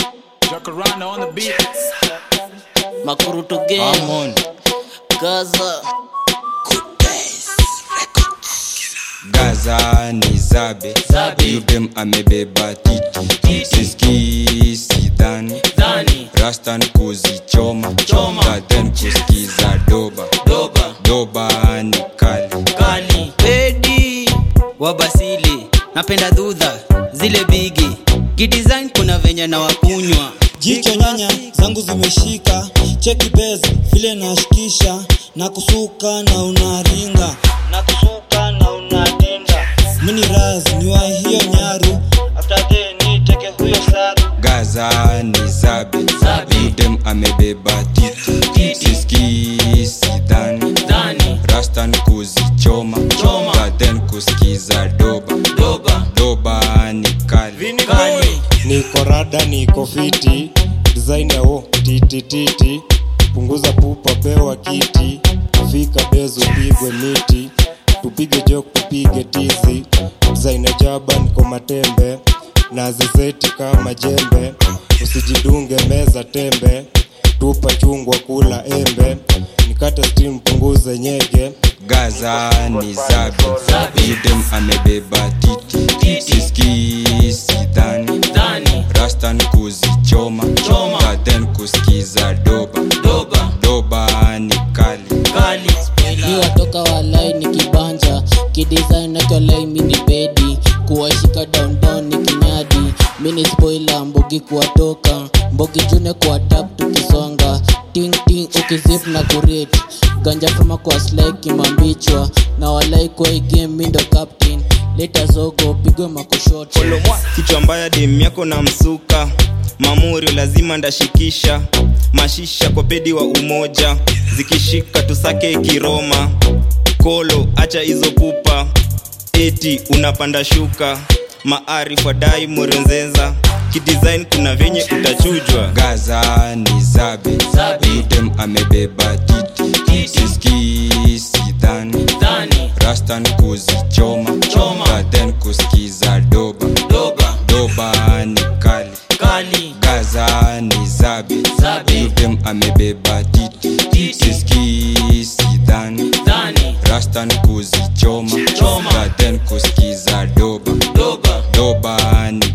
Jacaranda on the beat. Makuruto gang, I'm on. Gaza. Gaza ni zabe Zabe. Yudem amebeba titi Titi. Siski sidhani Dhani, Rastan kuzichoma Choma. Gaden kuskiza doba Doba, Doba ni kali Kali. pedi wa basili napenda dhudha zile bigi kidesign kuna venye na wakunywa jicho nyanya zangu zimeshika cheki bez vile nashikisha na kusuka na unaringa na kusuka na unadinda mini raz ni wa hiyo nyaru after the ni teke huyo saru Gaza ni zabe Zabe. Yudem amebeba titi Titi. Siski sidhani Dhani, Rastan kuzichoma Choma. Gaden kuskiza doba Doba, Doba ni kali Kali. niko rada niko fiti design ya wo titititi punguza pupa pewa kiti fika bezo pigwe miti tupige jok tupige tizi design ya jaba niko matembe na zizeti kama jembe usijidunge meza tembe tupa chungwa kula embe nikate steam punguze nyege Gaza ni zabe Zabe. Yudem amebeba titi Titi. Siski sidhani Dhani, Rastan kuzichoma Choma. Gaden kuskiza doba Doba, Doba ni kali Kali. mi watoka walai ni kibanja kidesign nakiolai mini pedi kuwashika downdown ni kinyadi mini spoila mbogi kuwatoka mbogi june kuwa tap tukisonga ting ting ukizip na kurit ganja fuma kwa slai kimambichwa na walai kwa hii game mi ndo captain leta zogo pigwe makushoto kichwa mbaya dem yako na msuka mamuri lazima ndashikisha mashisha kwa pedi wa umoja zikishika tusake kiroma kolo acha hizo pupa eti unapanda shuka maarif wadai morenzeza kidesign kuna venye utachujwa Gaza ni zabe Zabe. Yudem amebeba titi Titi. Siski sidhani Dhani, Rastan kuzichoma Choma. Gaden kuskiza doba Doba, Doba ni kali Kali. Gaza ni zabe Zabe. Yudem amebeba titi Titi. Siski sidhani Dhani, Rastan kuzichoma Choma. Gaden kuskiza doba Doba, Doba ni